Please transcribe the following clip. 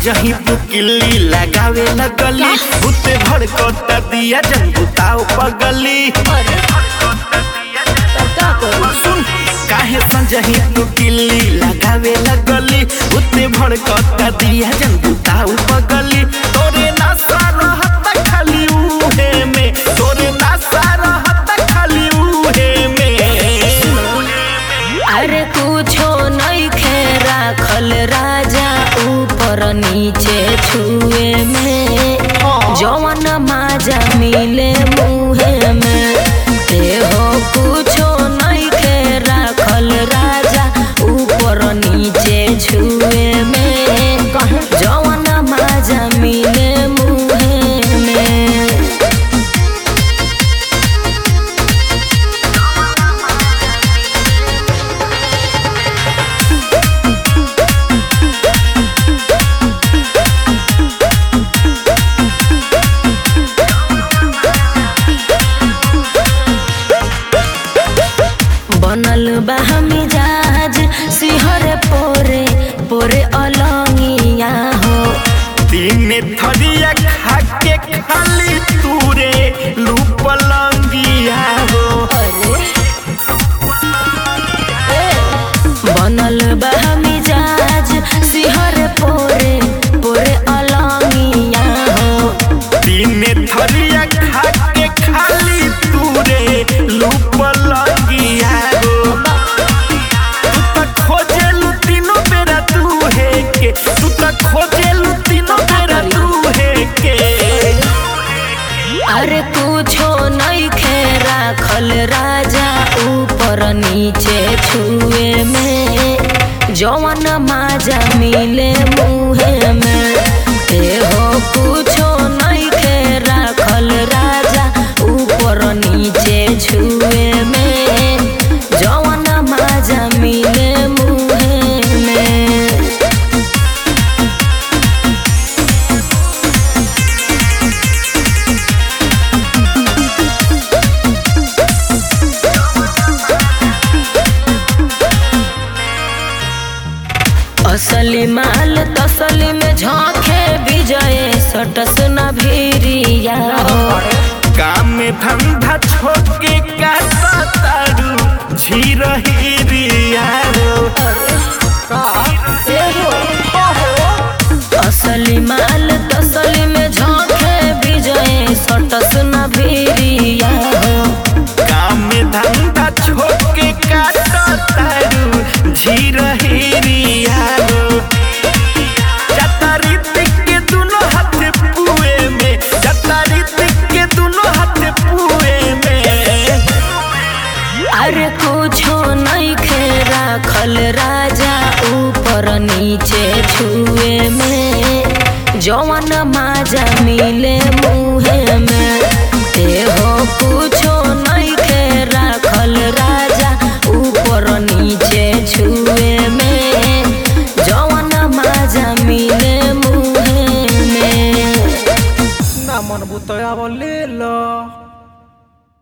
संजही तू किल्ली लगावे लगली उते भड़कता दिया जन बुताओ पगली अरे तब का करू सुन काहे संजही तू किल्ली लगावे लगली उते भड़कता दिया जन बुताओ पगली तोरे नासा रहत खाली उहे में तोरे नासा रहत खाली उहे में अरे कुछो नहीं खे राखल राजा ऊपर नीचे छुए में जवन माजा मिले मुहे में देहो कुछो नहीं खे राखल राजा ऊपर नीचे छुए में जवन माजा मिले मुहे में बनल बा मिजाज सिहरे पोरे पोरे अलंगिया हो तीन थरिया खा के खाली तूरे लूपलंगिया हो बनल बा मिजाज सिहरे पोरे पोरे अलंगिया हो तीन थरिया खा के खाली तूरे लूपलंगिया हो तू त खोजेलू तीनों बेरा तू है के तू त खोजेलू तीनों बेरा तू है के अरे कुछो नहीं खे राखल राजा ऊपर नीचे छुए में जवन माजा मिले मुहे में देहो कुछो नहीं खे राखल राजा ऊपर नीचे छुए में जवन माजा मिले मुहे में असली माल तसली में झांके विजय सटस न भीरिया हो काम में धंधा छोड़ के